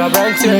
aberanteɛ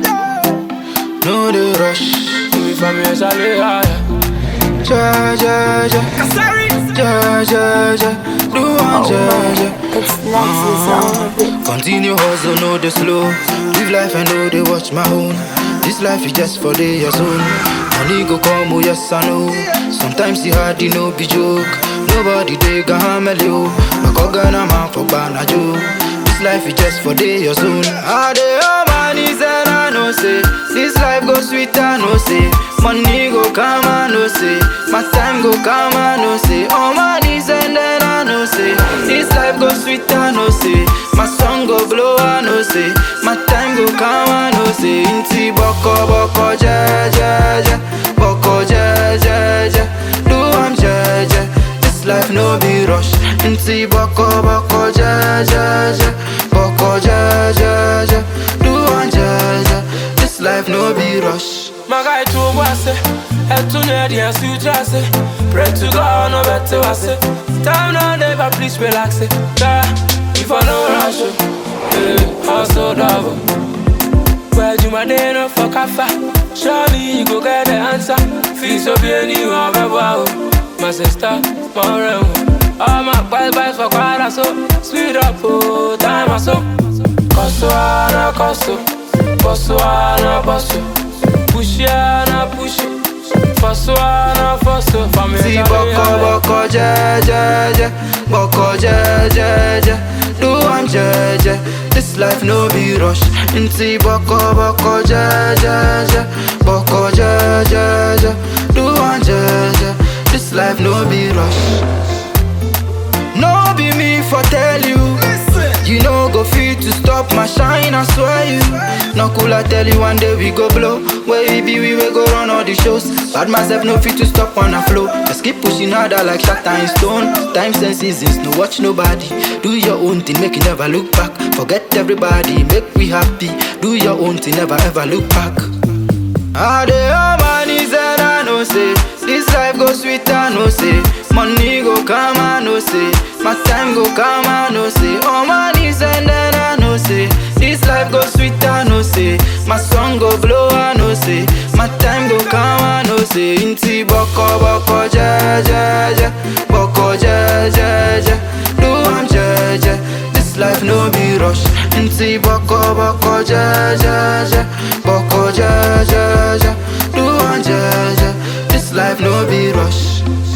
No the rush. Ifa mi ɛsale higher Ja ja ja. Ja ja ja. Do one ja ja. It's Lexus on the beat. Continue hustle, no the slow. Live life and know they watch my own. This life is just for the your zone. Money go come, oh yes I know. Sometimes it hard, you know, be joke. Nobody they can handle you. But go gonna man for banajo. This life is just for the your zone. Ah, they all money and I know say. This life go sweet, I know say. Money go come, I know say. My time go come, I know say. All money and then I know say. This life go sweet, I know say. My song go blow, I know say. My time go come, I know say. Inti boko boko ja ja ja, boko ja ja ja. Do I'm ja ja. This life no be rush. Inti boko boko ja ja ja, boko ja ja ja. Do I'm ja ja. This life no be rush. Maga itu wase Etu nyedi and suit ase Pray to God no better wase Time now never please relax it Yeah, if I no rush it Yeah, hustle double Where you my day no for kafa Show me you go get the answer Feel so be anyone ever My sister, my realm All my bad vibes for quite so Sweet up, oh, time I so Koso ana koso Bosso ana bosso Push ya na push Fosso ana fosso Family See boko boko ja ja ja Boko ja ja ja Do I'm ja ja This life no be rush See boko boko ja ja ja Boko ja ja ja Do I'm ja ja This life no be rush No be me for tell you You no go fit to stop my shine, I swear you No cool, I tell you one day we go blow Where we be, we will go run all the shows Bad myself no fit to stop on a flow Just keep pushing harder like shot and stone Times and seasons, no watch nobody Do your own thing, make you never look back Forget everybody, make we happy Do your own thing, never ever look back Ah, the all money and I know say This life go sweet, I know say Money go come, I know say My time go come, I know say All money and then I know say This life go sweet, I know say My song go blow, I know say My time go come, I know say Inti boko boko ja ja ja Boko ja ja ja Do I'm ja ja This life no be rush Inti boko boko ja ja ja Boko ja ja ja Do I'm ja ja This life no be rush